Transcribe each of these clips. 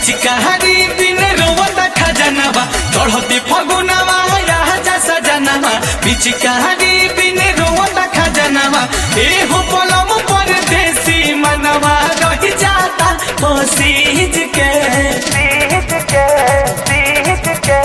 पिचकारी दिन रोवत खजनवा चढ़ते फगुनवा राजा सजनवा पिचकारी दिन रोवत खजनवा ए हो पलम पर देसी मनवा रह जाता पसीज के सीध के सीध के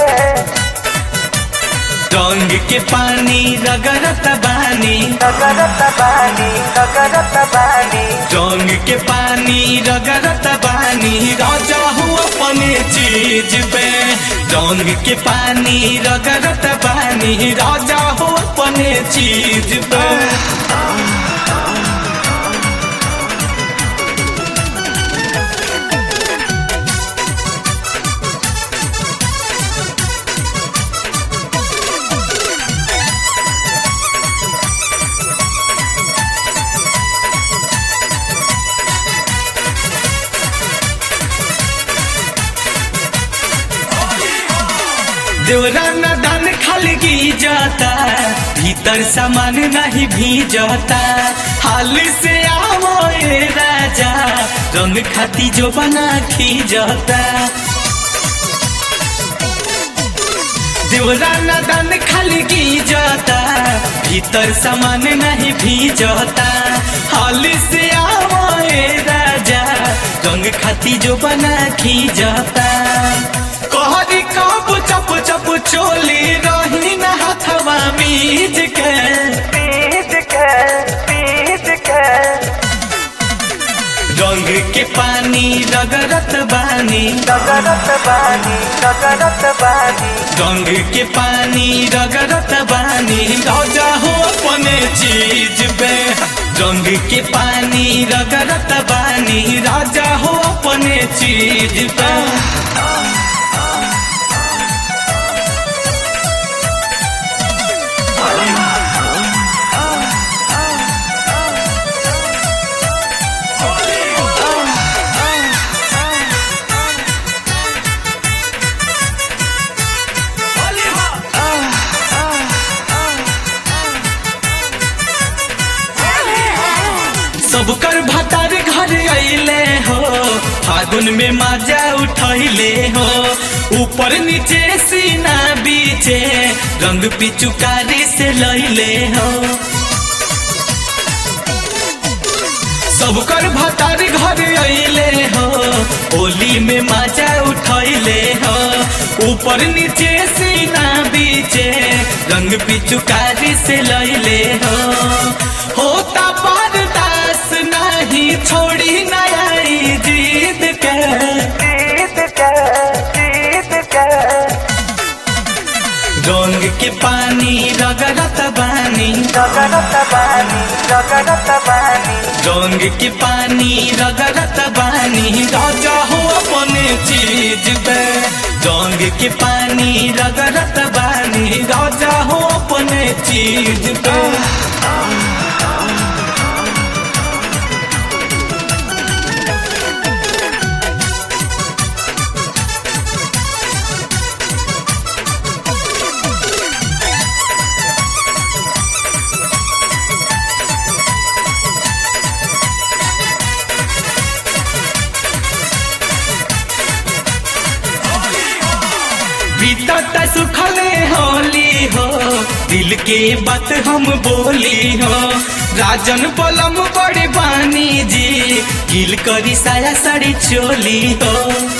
रंग के पानी रगरत बानी नगरत बानी नगरत बानी रंग के पानी रगरत बानी राजा हो अपने चीज पे रंग के पानी रगरत बानी राजा हो अपने चीज पे देवरा न दान खाली की जाता भीतर सामान नहीं भी जाता हाल से आओ ए राजा रंग खाती जो बना खी जाता देवरा न दान खाली की जाता भीतर सामान नहीं भी जाता हाल से आओ ए राजा रंग खाती जो बना खी जाता कहरी कब चप चप चोली रही न हथवा मीज के सीध के सीध के रंग के पानी रगरत बानी नगरत बानी नगरत बानी रंग के पानी रगरत बानी राजा हो अपने चीज पे रंग के पानी रगरत बानी राजा हो अपने चीज पे सबकर भतार घर अइले हो फागुन में मजा उठैले हो ऊपर नीचे सीना बीचे रंग पिचुकारी से लैले हो सबकर भतार घर अइले हो होली में मजा उठैले हो ऊपर नीचे सीना बीचे रंग पिचुकारी से लैले हो होता बर्दास नहीं छोड़ी नई जीत के सीध के सीध के रंग के पानी रगरत बानी नगरत बानी नगरत बानी रंग के पानी रगरत बानी राजा हो अपने चीज पे रंग के पानी रगरत बानी राजा हो अपने चीज पे बीतत सुखले होली हो दिल के बात हम बोली हो राजन बलम बड़े बानी जी गिल करी साया साड़ी चोली हो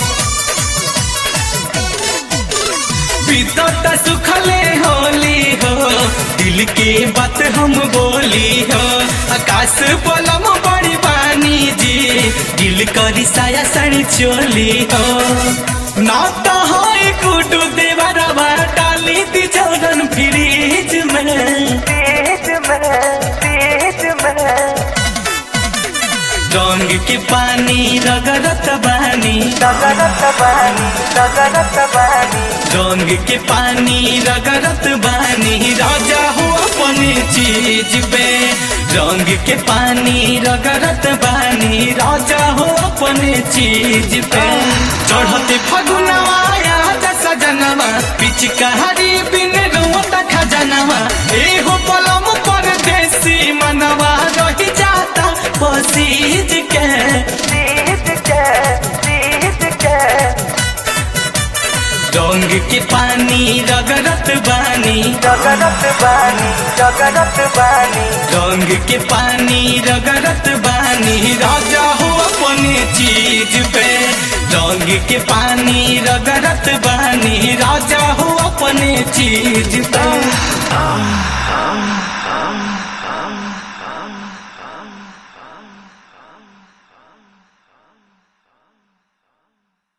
बीतत सुखले होली हो दिल के बात हम बोली हो आकाश बलम बड़ी बानी जी गिल करी साया साड़ी चोली हो ना तो हो गुडू देवरवा डाली दी जौरन फ्रीज में सीध में सीध में रंग के पानी रगरत बानी नगरत बानी नगरत बानी रंग के पानी रगरत बानी राजा हो अपने चीज पे रंग के पानी रगरत बानी राजा हो अपने चीज पे चढ़ते फगुनवा याद सजनवा पिचकारी बिन रोत खजनवा एहो पलम पर देसी मनवा रह जाता पसीज के सीध के सीध के रंग के पानी रगरत बानी रगरत बानी रगरत बानी रंग के पानी रगरत बानी राजा हो अपने चीज पे रंग के पानी रगरत बानी राजा हो अपने चीज पे